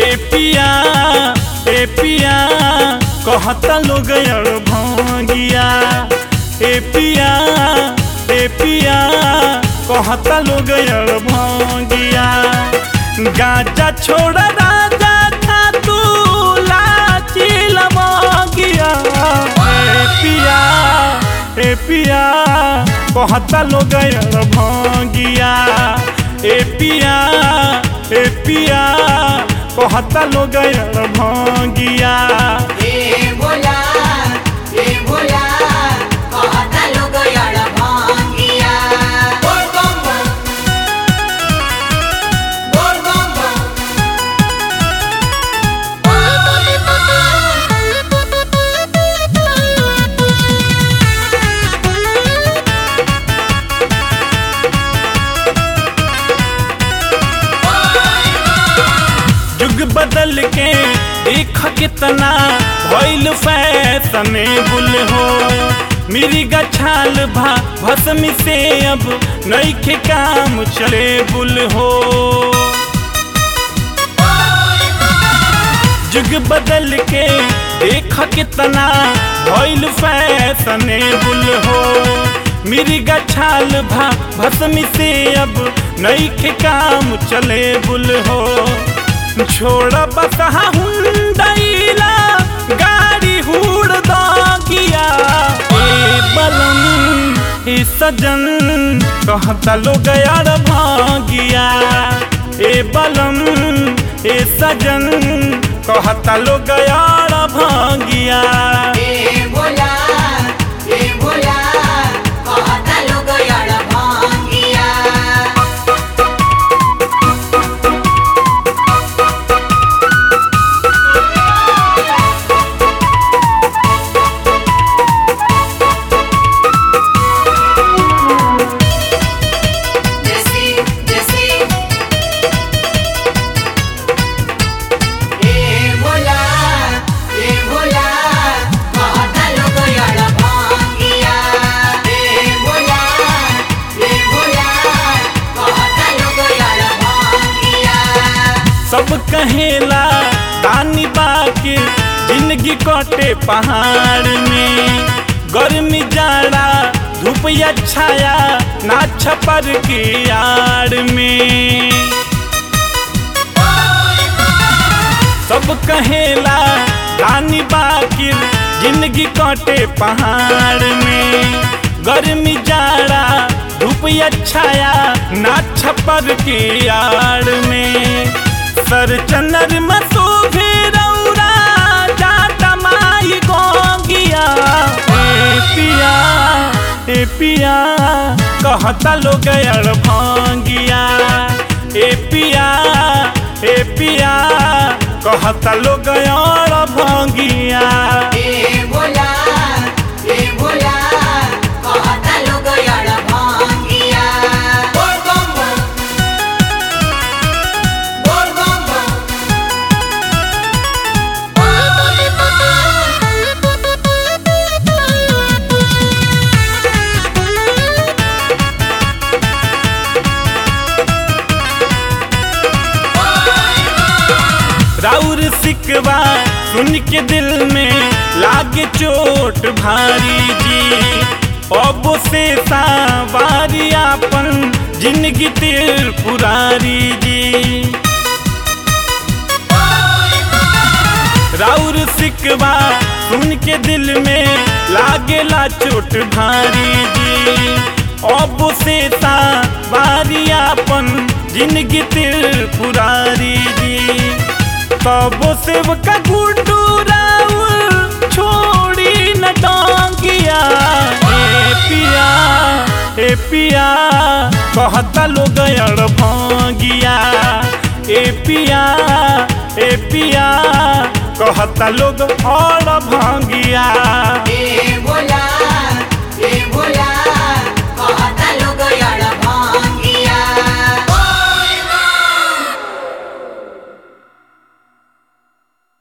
ए पिया ए पिया कहता लोग यार भांगिया ए पिया ए पिया कहता लोग यार भांगिया गाजा छोड़ राजा था तू लाची लमगिया ए पिया ए पिया कहता लोग यार भांगिया ए पिया ए पिया कहता लोग यार भांगिया ए भोला ए भोला कहता लोग यार भांगिया बोल बम बम बोल बम बम युग बदल के देख कितना भइल फैशन बुल हो मेरी गछाल भा भस्म से अब नईखे काम चले बुल हो युग बदल के देख कितना भइल फैशन बुल हो मेरी गछाल भा भस्म से अब नईखे काम चले बुल हो छोड़ बसहा हुंडैला गाड़ी हुड़ दागिया ए बलम ए सजन कहता लोग यार भागिया ए बलम ए सजन कहता लोग यार भागिया ए भोला ए भोला कहता लोग यार भांगिया जैसी जैसी ए भोला ए भोला कहता लोग यार भांगिया ए भोला ए भोला कहता लोग यार भांगिया सब कहेला दानी बाके जिंदगी कटे पहाड़ में गर्मी जाड़ा धूप या छाया ना छपर की आड़ में सब कहेला रानी बाकी जिंदगी कटे पहाड़ में गर्मी जाड़ा धूप या छाया ना छपर की आड़ में सर चनर मसू भी रौरा जाता माई गोगिया ए पिया ए पिया कहता लोग यार भांगिया ए पिया ए पिया कहता लोग यार भांगिया ए भोला ए भोला कहता लोग यार भांगिया बोल बम बम बोल बम बम राउर सिकवा सुन के दिल में लागे चोट भारी जी अब से सावारी आपन जिंदगी तिर पुरारी जी राउर सिकवा सुन के दिल में लागेला चोट भारी जी अब से बारी आपन जिंदगी तिर पुरारी जी तब से का गुड्डू राउर छोड़ी न टांगिया ए पिया ए पिया कहता लोग यार भांगिया ए पिया ए पिया कहता लोग और भांगिया ए भोला